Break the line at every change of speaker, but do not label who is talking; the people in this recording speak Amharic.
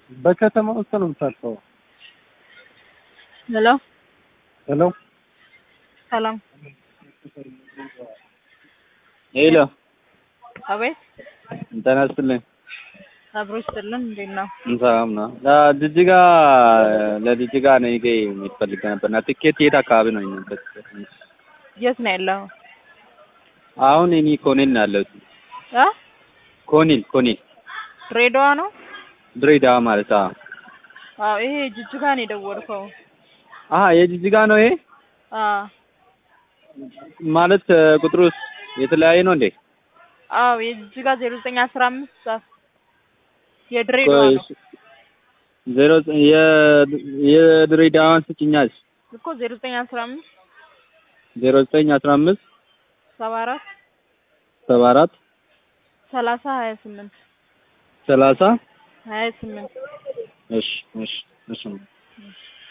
በከተማ ውስጥ ነው የምታልፈው።
ሄሎ
ሄሎ
ሰላም።
ሄሎ
አቤት
ጤና ይስጥልኝ።
አብሮ ይስጥልን። እንዴት ነው?
ሰላም ነው። ጅጅጋ ለጅጅጋ ነው ይገ የሚፈልግ ነበርና ትኬት የት አካባቢ ነው የሚበት?
የት ነው ያለው?
አሁን እኔ ኮኔል ነው ያለሁት።
አ
ኮኔል ኮኔል
ድሬዳዋ ነው?
ድሬዳዋ ማለት አዎ።
አዎ ይሄ ጅጅጋ ነው የደወልከው።
አሀ የጅጅጋ ነው ይሄ
አ
ማለት ቁጥሩስ የተለያየ ነው እንዴ?
አዎ የጅጅጋ 0915 የድሬዳዋ ነው
ዜሮ የድሬዳዋን ስጭኛል
እኮ 0915
ዜሮ ዘጠኝ አስራ አምስት
74
ሰባ አራት
30 28
ሰላሳ
28
እሺ እሺ እሺ